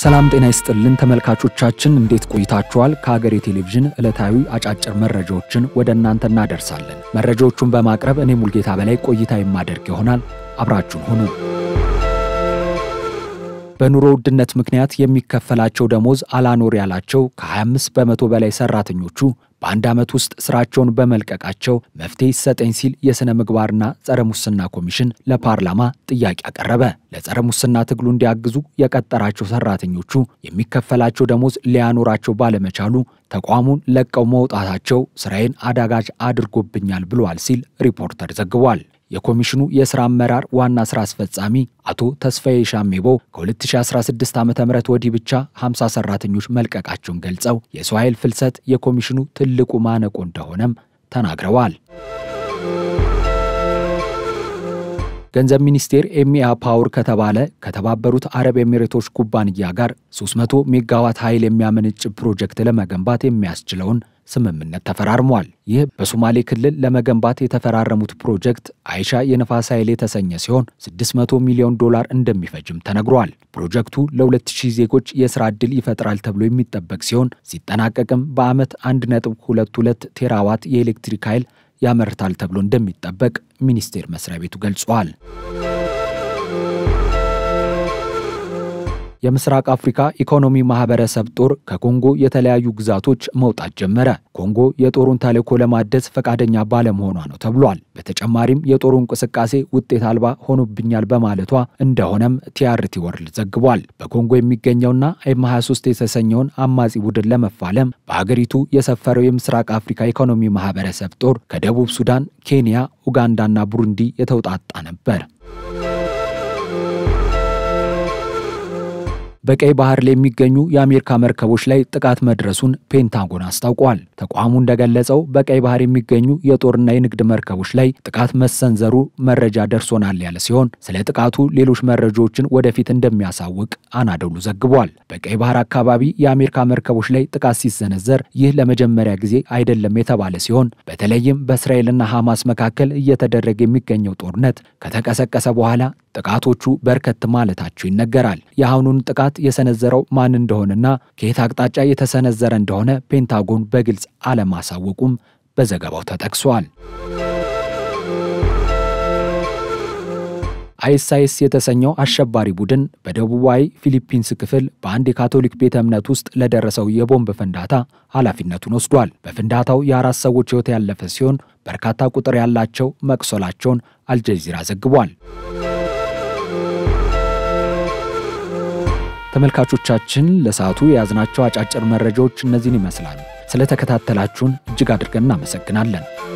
ሰላም ጤና ይስጥልን ተመልካቾቻችን፣ እንዴት ቆይታችኋል? ከሀገሬ ቴሌቪዥን ዕለታዊ አጫጭር መረጃዎችን ወደ እናንተ እናደርሳለን። መረጃዎቹን በማቅረብ እኔ ሙልጌታ በላይ ቆይታ የማደርግ ይሆናል። አብራችሁን ሁኑ። በኑሮ ውድነት ምክንያት የሚከፈላቸው ደሞዝ አላኖር ያላቸው ከ25 በመቶ በላይ ሰራተኞቹ በአንድ ዓመት ውስጥ ስራቸውን በመልቀቃቸው መፍትሄ ይሰጠኝ ሲል የሥነ ምግባርና ጸረ ሙስና ኮሚሽን ለፓርላማ ጥያቄ አቀረበ። ለጸረ ሙስና ትግሉ እንዲያግዙ የቀጠራቸው ሰራተኞቹ የሚከፈላቸው ደሞዝ ሊያኖራቸው ባለመቻሉ ተቋሙን ለቀው መውጣታቸው ስራዬን አዳጋች አድርጎብኛል ብለዋል ሲል ሪፖርተር ዘግቧል። የኮሚሽኑ የሥራ አመራር ዋና ሥራ አስፈጻሚ አቶ ተስፋዬ ሻሜቦ ከ2016 ዓ ም ወዲህ ብቻ 50 ሰራተኞች መልቀቃቸውን ገልጸው የሰው ኃይል ፍልሰት የኮሚሽኑ ትልቁ ማነቆ እንደሆነም ተናግረዋል። ገንዘብ ሚኒስቴር ኤሚያ ፓወር ከተባለ ከተባበሩት አረብ ኤሚሬቶች ኩባንያ ጋር 300 ሜጋዋት ኃይል የሚያመነጭ ፕሮጀክት ለመገንባት የሚያስችለውን ስምምነት ተፈራርሟል። ይህ በሶማሌ ክልል ለመገንባት የተፈራረሙት ፕሮጀክት አይሻ የነፋስ ኃይል የተሰኘ ሲሆን 600 ሚሊዮን ዶላር እንደሚፈጅም ተነግሯል። ፕሮጀክቱ ለ2000 ዜጎች የሥራ ዕድል ይፈጥራል ተብሎ የሚጠበቅ ሲሆን ሲጠናቀቅም በዓመት 1.22 ቴራዋት የኤሌክትሪክ ኃይል ያመርታል ተብሎ እንደሚጠበቅ ሚኒስቴር መስሪያ ቤቱ ገልጿል። የምስራቅ አፍሪካ ኢኮኖሚ ማህበረሰብ ጦር ከኮንጎ የተለያዩ ግዛቶች መውጣት ጀመረ። ኮንጎ የጦሩን ተልዕኮ ለማደስ ፈቃደኛ ባለመሆኗ ነው ተብሏል። በተጨማሪም የጦሩ እንቅስቃሴ ውጤት አልባ ሆኖብኛል በማለቷ እንደሆነም ቲአርቲ ወርልድ ዘግቧል። በኮንጎ የሚገኘውና ኤም 23 የተሰኘውን አማጺ ቡድን ለመፋለም በሀገሪቱ የሰፈረው የምስራቅ አፍሪካ ኢኮኖሚ ማህበረሰብ ጦር ከደቡብ ሱዳን፣ ኬንያ፣ ኡጋንዳና ቡሩንዲ የተውጣጣ ነበር። በቀይ ባህር ላይ የሚገኙ የአሜሪካ መርከቦች ላይ ጥቃት መድረሱን ፔንታጎን አስታውቋል። ተቋሙ እንደገለጸው በቀይ ባህር የሚገኙ የጦርና የንግድ መርከቦች ላይ ጥቃት መሰንዘሩ መረጃ ደርሶናል ያለ ሲሆን ስለ ጥቃቱ ሌሎች መረጃዎችን ወደፊት እንደሚያሳውቅ አናዶሉ ዘግቧል። በቀይ ባህር አካባቢ የአሜሪካ መርከቦች ላይ ጥቃት ሲሰነዘር ይህ ለመጀመሪያ ጊዜ አይደለም የተባለ ሲሆን በተለይም በእስራኤልና ሐማስ መካከል እየተደረገ የሚገኘው ጦርነት ከተቀሰቀሰ በኋላ ጥቃቶቹ በርከት ማለታቸው ይነገራል። የአሁኑን ጥቃት የሰነዘረው ማን እንደሆነና ከየት አቅጣጫ የተሰነዘረ እንደሆነ ፔንታጎን በግልጽ አለማሳወቁም በዘገባው ተጠቅሷል። አይኤስአይኤስ የተሰኘው አሸባሪ ቡድን በደቡባዊ ፊሊፒንስ ክፍል በአንድ የካቶሊክ ቤተ እምነት ውስጥ ለደረሰው የቦምብ ፍንዳታ ኃላፊነቱን ወስዷል። በፍንዳታው የአራት ሰዎች ሕይወት ያለፈ ሲሆን በርካታ ቁጥር ያላቸው መቁሰላቸውን አልጀዚራ ዘግቧል። ተመልካቾቻችን ለሰዓቱ የያዝናቸው አጫጭር መረጃዎች እነዚህን ይመስላሉ። ስለተከታተላችሁን እጅግ አድርገን እናመሰግናለን።